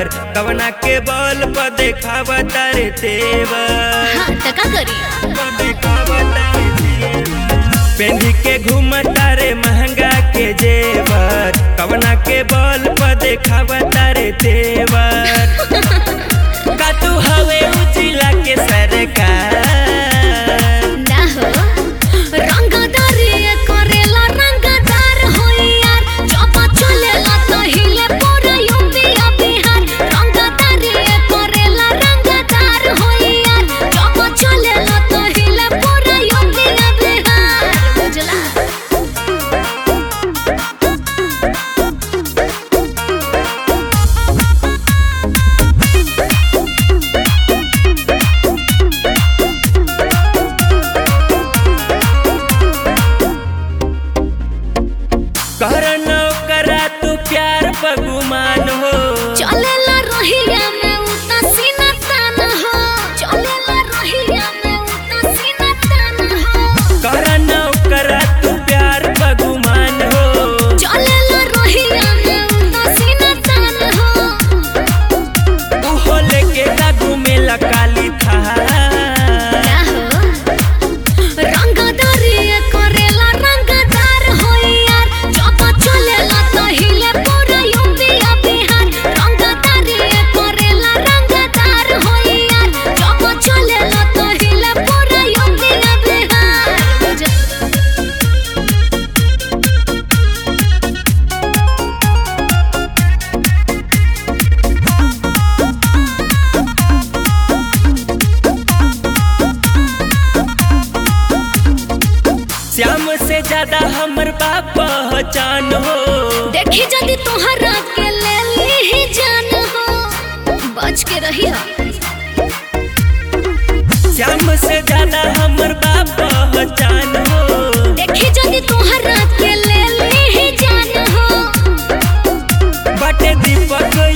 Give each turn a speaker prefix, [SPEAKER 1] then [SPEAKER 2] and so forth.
[SPEAKER 1] जेवर कवना के बल पर देखावा तारे तेवर
[SPEAKER 2] हाँ त का करी
[SPEAKER 1] पर देखावा तारे तेवर पेंधी के घूमता रे महंगा के जेवर कवना के बल पर देखावा तारे तेवर का तू हवे उजिला के सरकार
[SPEAKER 2] ना हो रंगदारी करेला रंगदार होई यार जब चलेला तो हिले पूरा यूपी आ बिहार रंगदारी करेला रंगदार होई यार जब चलेला तो हिले पूरा यूपी आ बिहार बुझला
[SPEAKER 1] करन करा तू प्यार बगुमान हो
[SPEAKER 2] चलेला रहिया में उता सीना तान हो चलेला रहिया में उता सीना तान हो
[SPEAKER 1] करन करा तू प्यार बगुमान हो
[SPEAKER 2] चलेला रहिया में उता सीना तान हो
[SPEAKER 1] उहो लेके लागू में लकाली था
[SPEAKER 2] ना हो रंगदारी करेला रंगदार होई यार जब चलेला तो हिले पूरा यूपी आ बिहार रंगदारी करेला रंगदार होई यार जब चलेला तो हिले पूरा यूपी आ बिहार बुझ-
[SPEAKER 1] श्याम से ज्यादा हमर बाप पहचान हो
[SPEAKER 2] देखी जदी तोहरा के ले ली जान हो बच के रही
[SPEAKER 1] श्याम से ज्यादा हमर बाप पहचान हो
[SPEAKER 2] देखी जदी तोहरा के ले ली जान हो
[SPEAKER 1] बटे दीपक